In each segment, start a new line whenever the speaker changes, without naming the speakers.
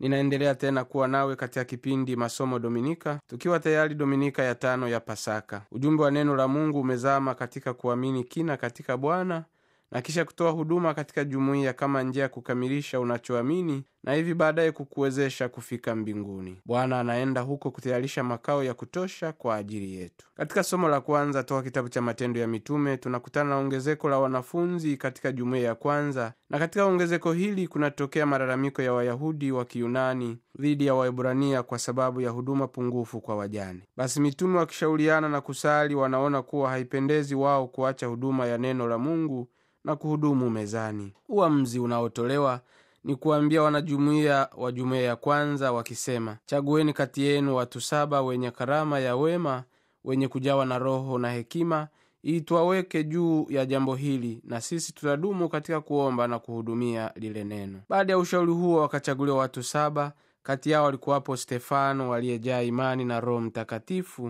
ninaendelea tena kuwa nawe katika kipindi masomo dominika tukiwa tayari dominika ya tano ya pasaka ujumbe wa neno la mungu umezama katika kuamini kina katika bwana na kisha kutoa huduma katika jumuiya kama njia ya kukamilisha unachoamini na hivi baadaye kukuwezesha kufika mbinguni bwana anaenda huko kutayarisha makao ya kutosha kwa ajili yetu katika somo la kwanza toka kitabu cha matendo ya mitume tunakutana na ongezeko la wanafunzi katika jumuiya ya kwanza na katika ongezeko hili kunatokea malalamiko ya wayahudi wa kiyunani dhidi ya waebrania kwa sababu ya huduma pungufu kwa wajane basi mitume wakishauriana na kusali wanaona kuwa haipendezi wao kuacha huduma ya neno la mungu na kuhudumu mezani uamuzi unaotolewa ni kuambia wanajumuiya wa jumuiya ya kwanza wakisema chagueni kati yenu watu saba wenye karama ya wema wenye kujawa na roho na hekima ili twaweke juu ya jambo hili na sisi tutadumu katika kuomba na kuhudumia lile neno baada ya ushauri huo wakachaguliwa watu saba kati yao walikuwapo stefano aliyejaa imani na roho mtakatifu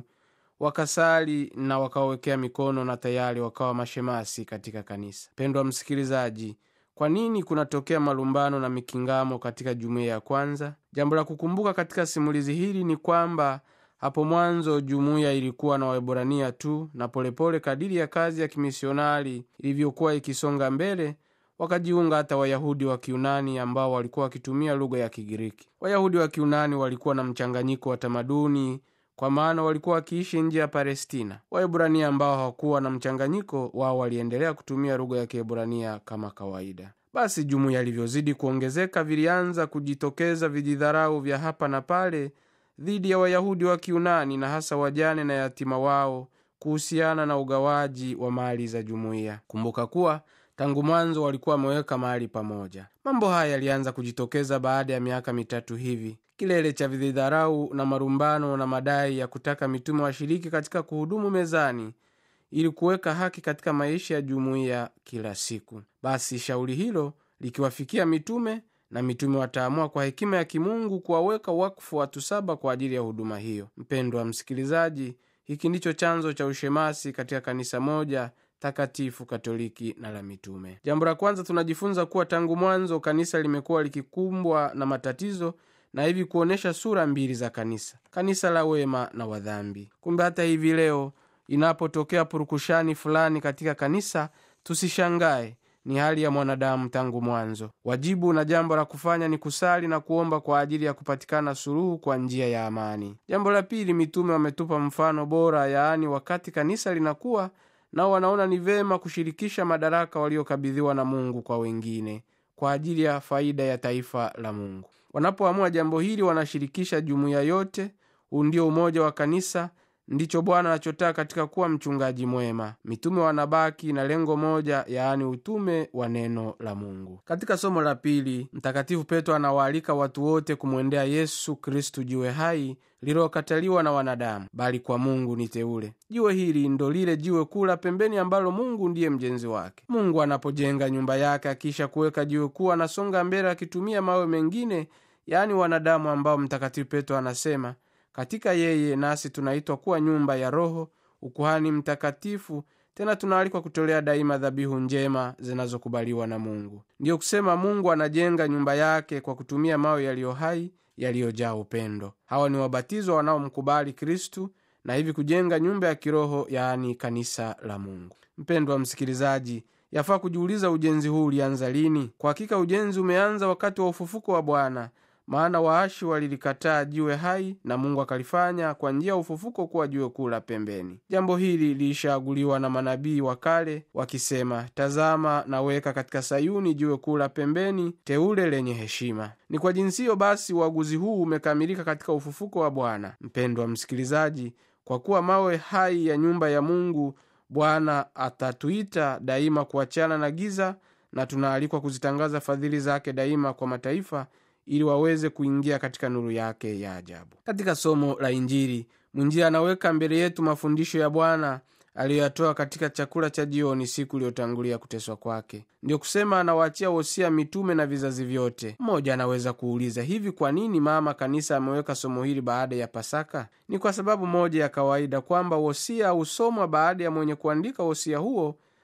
wakasali na wakawawekea mikono na tayari wakawa mashemasi katika kanisa pendwa msikilizaji kwa nini kunatokea malumbano na mikingamo katika jumuiya ya kwanza jambo la kukumbuka katika simulizi hili ni kwamba hapo mwanzo jumuiya ilikuwa na waebrania tu na polepole kadiri ya kazi ya kimisionari ilivyokuwa ikisonga mbele wakajiunga hata wayahudi wa kiunani ambao walikuwa wakitumia lugha ya kigiriki wayahudi wa kiunani walikuwa na mchanganyiko wa tamaduni kwa maana walikuwa wakiishi nje ya palestina waebrania ambao hawakuwa na mchanganyiko wao waliendelea kutumia lugha ya kiebrania kama kawaida basi jumuiya ilivyozidi kuongezeka vilianza kujitokeza vijidharau vya hapa na pale dhidi ya wayahudi wa kiunani na hasa wajane na yatima wao kuhusiana na ugawaji wa mali za jumuiya kumbuka kuwa tangu mwanzo walikuwa wameweka mahali pamoja mambo haya yalianza kujitokeza baada ya miaka mitatu hivi kilele cha vidharau na marumbano na madai ya kutaka mitume washiriki katika kuhudumu mezani ili kuweka haki katika maisha ya jumuiya kila siku basi shauri hilo likiwafikia mitume na mitume wataamua kwa hekima ya kimungu kuwaweka wakfu watu saba kwa ajili ya huduma hiyo mpendo wa msikilizaji hiki ndicho chanzo cha ushemasi katika kanisa moja takatifu katoliki na la mitume jambo la kwanza tunajifunza kuwa tangu mwanzo kanisa limekuwa likikumbwa na matatizo na hivi kuonyesha sura mbili za kanisa kanisa la wema na wadhambi kumbe hata hivi leo inapotokea purukushani fulani katika kanisa tusishangae ni hali ya mwanadamu tangu mwanzo wajibu na jambo la kufanya ni kusali na kuomba kwa ajili ya kupatikana suluhu kwa njia ya amani jambo la pili mitume wametupa mfano bora yaani wakati kanisa linakuwa nao wanaona ni vema kushirikisha madaraka waliokabidhiwa na mungu kwa wengine kwa ajili ya faida ya taifa la mungu wanapoamua jambo hili wanashirikisha jumuiya yote huu ndio umoja wa kanisa ndicho bwana anachotaka katika kuwa mchungaji mwema mitume wanabaki na lengo moja yaani utume wa neno la mungu katika somo la pili mtakatifu petro anawaalika watu wote kumwendea yesu kristu jiwe hai lililokataliwa na wanadamu bali kwa mungu ni teule jiwe hili ndo lile jiwe kula pembeni ambalo mungu ndiye mjenzi wake mungu anapojenga nyumba yake akisha kuweka jiwe kuu anasonga mbele akitumia mawe mengine yaani wanadamu ambao mtakatifu petro anasema katika yeye nasi tunaitwa kuwa nyumba ya roho ukuhani mtakatifu tena tunaalikwa kutolea daima dhabihu njema zinazokubaliwa na mungu ndiyo kusema mungu anajenga nyumba yake kwa kutumia mawe yaliyo hai yaliyojaa upendo hawa ni wabatizwa wanaomkubali kristu na hivi kujenga nyumba ya kiroho yaani kanisa la mungu mpendwa msikilizaji yafaa kujiuliza ujenzi huu ulianza lini kwa hakika ujenzi umeanza wakati wa ufufuko wa bwana maana waashi walilikataa jiwe hai na mungu akalifanya kwa njia ya ufufuko kuwa jiwe kuu la pembeni jambo hili liishaaguliwa na manabii wa kale wakisema tazama naweka katika sayuni jiwe kuu la pembeni teule lenye heshima ni kwa jinsi hiyo basi uaguzi huu umekamilika katika ufufuko wa bwana mpendwa msikilizaji kwa kuwa mawe hai ya nyumba ya mungu bwana atatuita daima kuachana na giza na tunaalikwa kuzitangaza fadhili zake daima kwa mataifa ili waweze kuingia katika nuru yake ya ajabu katika somo la injili mwinjili anaweka mbele yetu mafundisho ya bwana aliyoyatoa katika chakula cha jioni siku iliyotangulia kuteswa kwake ndiyo kusema anawaachia wosia mitume na vizazi vyote mmoja anaweza kuuliza hivi kwa nini mama kanisa ameweka somo hili baada ya pasaka ni kwa sababu moja ya kawaida kwamba wosia husomwa baada ya mwenye kuandika wosia huo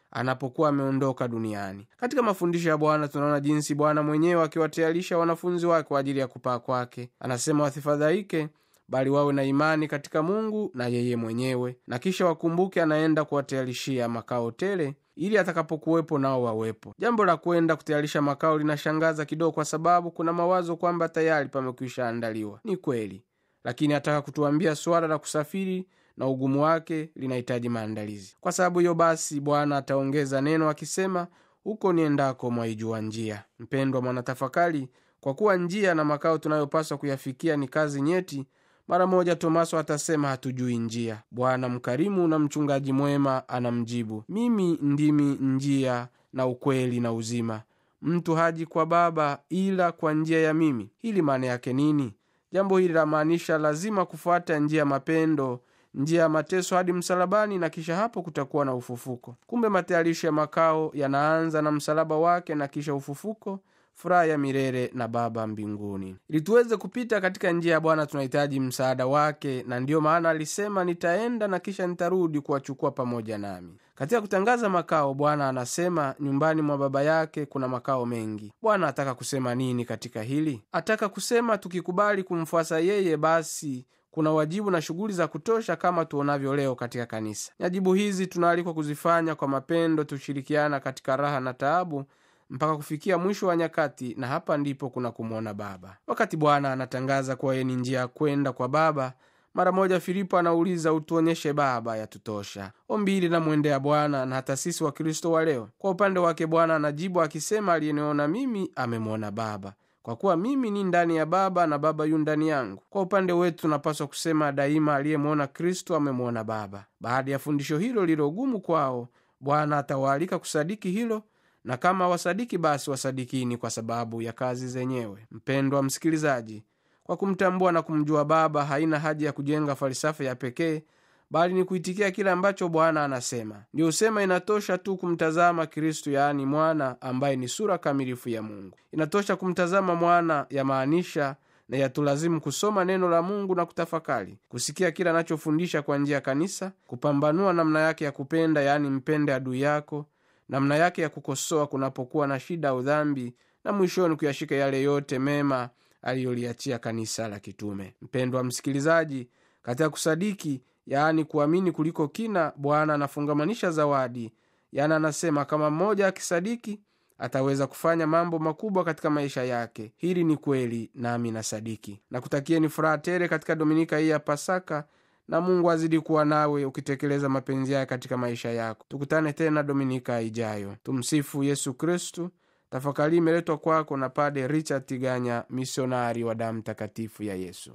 anapokuwa ameondoka duniani katika mafundisho ya bwana tunaona jinsi bwana mwenyewe akiwatayarisha wanafunzi wake kwa ajili ya kupaa kwake anasema wasifadhaike bali wawe na imani katika mungu na yeye mwenyewe na kisha wakumbuke anaenda kuwatayarishia makao tele ili atakapokuwepo nao wawepo jambo la kwenda kutayarisha makao linashangaza kidogo kwa sababu kuna mawazo kwamba tayari pamekwisha andaliwa ni kweli lakini ataka kutuambia suala la kusafiri na ugumu wake linahitaji maandalizi kwa sababu hiyo basi bwana ataongeza neno akisema huko niendako mwaijua njia mpendwa mwanatafakari kwa kuwa njia na makao tunayopaswa kuyafikia ni kazi nyeti mara moja tomaso atasema hatujui njia bwana mkarimu na mchungaji mwema anamjibu mimi ndimi njia na ukweli na uzima mtu haji kwa baba ila kwa njia ya mimi hili maana yake nini jambo hili lamaanisha lazima kufuata njia ya mapendo njia ya mateso hadi msalabani na kisha hapo kutakuwa na ufufuko kumbe matayarisho ya makao yanaanza na msalaba wake na kisha ufufuko furaha ya milele na baba mbinguni ili tuweze kupita katika njia ya bwana tunahitaji msaada wake na ndiyo maana alisema nitaenda na kisha nitarudi kuwachukua pamoja nami katika kutangaza makao bwana anasema nyumbani mwa baba yake kuna makao mengi bwana ataka kusema nini katika hili ataka kusema tukikubali kumfuasa yeye basi kuna wajibu na shughuli za kutosha kama tuonavyo leo katika kanisa nyajibu hizi tunaalikwa kuzifanya kwa mapendo tushirikiana katika raha na taabu mpaka kufikia mwisho wa nyakati na hapa ndipo kuna kumwona baba wakati bwana anatangaza kuwa yeye ni njia ya kwenda kwa baba mara moja filipo anauliza utuonyeshe baba yatutosha ombi linamwendea bwana na hata sisi wakristo wa leo kwa upande wake bwana anajibu akisema aliyeniona mimi amemwona baba kwa kuwa mimi ni ndani ya baba na baba yu ndani yangu kwa upande wetu tunapaswa kusema daima aliyemwona kristo amemwona baba baada ya fundisho hilo lilogumu kwao bwana atawaalika kusadiki hilo na kama wasadiki basi wasadikini kwa sababu ya kazi zenyewe mpendwa msikilizaji kwa kumtambua na kumjua baba haina haja ya kujenga falsafa ya pekee bali ni kuitikia kile ambacho bwana anasema ndio husema inatosha tu kumtazama kristu yaani mwana ambaye ni sura kamilifu ya mungu inatosha kumtazama mwana yamaanisha na yatulazimu kusoma neno la mungu na kutafakari kusikia kile anachofundisha kwa njia ya kanisa kupambanua namna yake ya kupenda yaani mpende adui yako namna yake ya kukosoa kunapokuwa na shida au dhambi na mwishoni kuyashika yale yote mema aliyoliachia kanisa la kitume mpendwa msikilizaji katika kusadiki yaani kuamini kuliko kina bwana anafungamanisha zawadi yaani anasema kama mmoja akisadiki ataweza kufanya mambo makubwa katika maisha yake hili ni kweli nami nasadiki na kutakieni furaha tere katika dominika hii ya pasaka na mungu azidi kuwa nawe ukitekeleza mapenzi yake katika maisha yako tukutane tena dominika ijayo tumsifu yesu kristu tafakari imeletwa kwako na pade richard tiganya misionari wa damu takatifu ya yesu